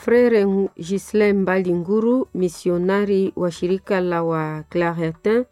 Frere Gislin Mbali Nguru, misionari wa shirika la wa Claretin,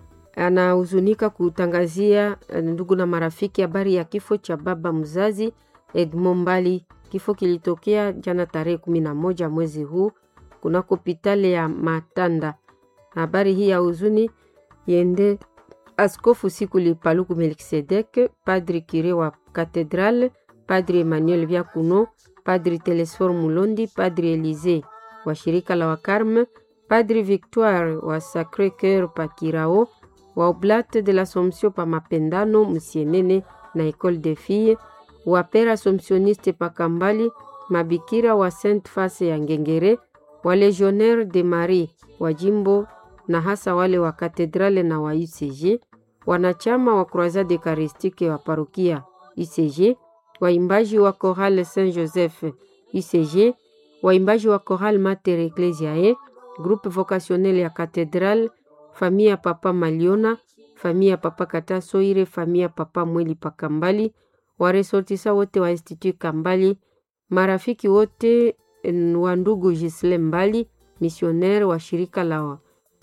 anahuzunika kutangazia ndugu na marafiki habari ya kifo cha baba mzazi Edmond Mbali. Kifo kilitokea jana tarehe kumi na moja mwezi huu kunako hospitali ya Matanda. Habari hii ya huzuni yende Askofu Sikuli Paluku Melkisedek, Padri Kire wa Katedrale, Padri Emmanuel Vyakuno, Padri Telesfor Mulondi, Padri Elize wa shirika la Wakarme, Padri Victoire wa Sacre Coeur pa Kirao, wa Oblate de l'Assomption pa Mapendano Musienene na Ecole de Filles, wa Pere Assomptioniste pa Kambali, mabikira wa Sainte Face ya Ngengere, wa Legionnaire de Marie wa jimbo na hasa wale wa katedrale na wa UCG, wanachama wa Croisade Eucharistique wa parokia UCG, waimbaji wa Chorale Saint Joseph UCG, waimbaji wa Chorale Mater Ecclesiae, groupe vocationnel ya Katedral, famille ya Papa Maliona, famille ya Papa Kata Soire, famille ya Papa Mweli Pakambali, waresortisa wote wa Institut Kambali, marafiki wote wa ndugu Gisle Mbali, missionnaire wa shirika la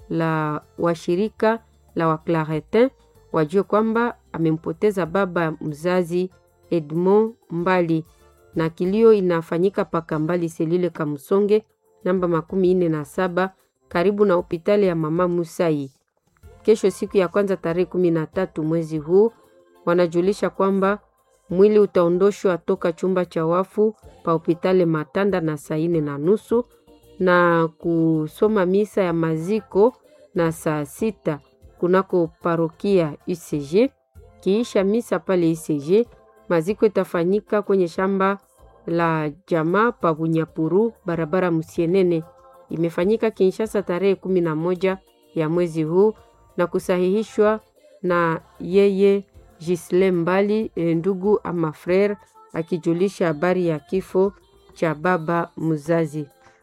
la washirika la Waclaretin wajue kwamba amempoteza baba mzazi Edmond Mbali, na kilio inafanyika paka Mbali selile Kamsonge namba makumi ine na saba karibu na hospitali ya mama Musai. Kesho siku ya kwanza tarehe kumi na tatu mwezi huu wanajulisha kwamba mwili utaondoshwa toka chumba cha wafu pa hospitali Matanda na saa ine na nusu na kusoma misa ya maziko na saa sita kunako parokia UCG. Kiisha misa pale UCG, maziko itafanyika kwenye shamba la jamaa pa Bunyapuru, barabara Musienene. Imefanyika Kinshasa tarehe kumi na moja ya mwezi huu na kusahihishwa na yeye Gisle Mbali, ndugu ama frere, akijulisha habari ya kifo cha baba mzazi.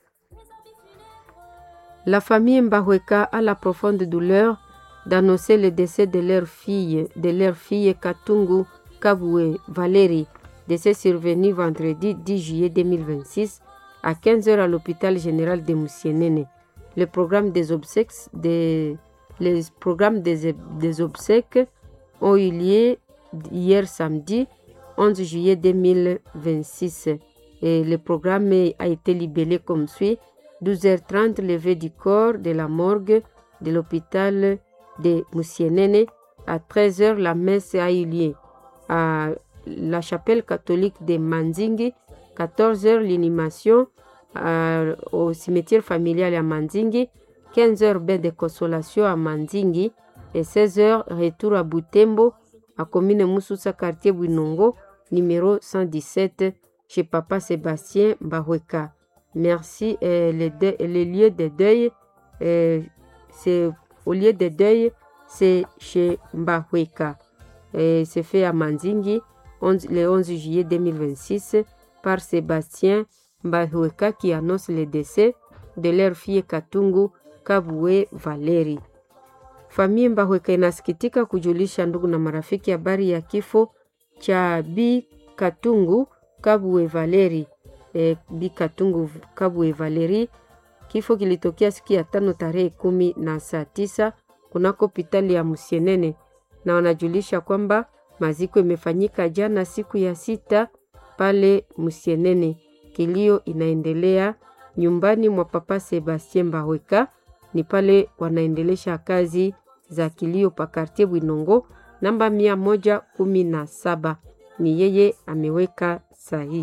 La famille Mbahweka a la profonde douleur d'annoncer le décès de leur fille, de leur fille Katungu Kabwe Valérie, décès survenu vendredi 10 juillet 2026 à 15h à l'hôpital général de Moussienene. Le programme des obsèques, des, les programmes des, des obsèques ont eu lieu hier samedi 11 juillet 2026 et le programme a été libellé comme suit 12h30, levée du corps de la morgue de l'hôpital de Moussienene. À 13h, la messe a eu lieu à la chapelle catholique de Manzingi. 14h, l'inhumation au cimetière familial à Manzingi. 15h, bain de consolation à Manzingi. Et 16h, retour à Butembo, à commune Moussoussa, quartier Bouinongo, numéro 117, chez Papa Sébastien Bahweka. Merci. Euh, les, de, les, lieux de deuil, euh, c'est au lieu de deuil, c'est chez Mbahweka. C'est fait à Manzingi 11, le 11 juillet 2026 par Sébastien Mbahweka qui annonce le décès de leur fille Katungu Kabwe Valeri. Familia Mbahweka inasikitika kujulisha ndugu na marafiki habari ya kifo cha Bi Katungu Kabwe Valeri. E, Bi Katungu Kabwe Valeri. Kifo kilitokea siku ya tano tarehe kumi na saa tisa kunako hospitali ya Musienene, na wanajulisha kwamba maziko imefanyika jana siku ya sita pale Musienene. Kilio inaendelea nyumbani mwa Papa Sebastien Mbahweka, ni pale wanaendelesha kazi za kilio pa kartie Bwinongo namba mia moja kumi na saba. Ni yeye ameweka sahihi.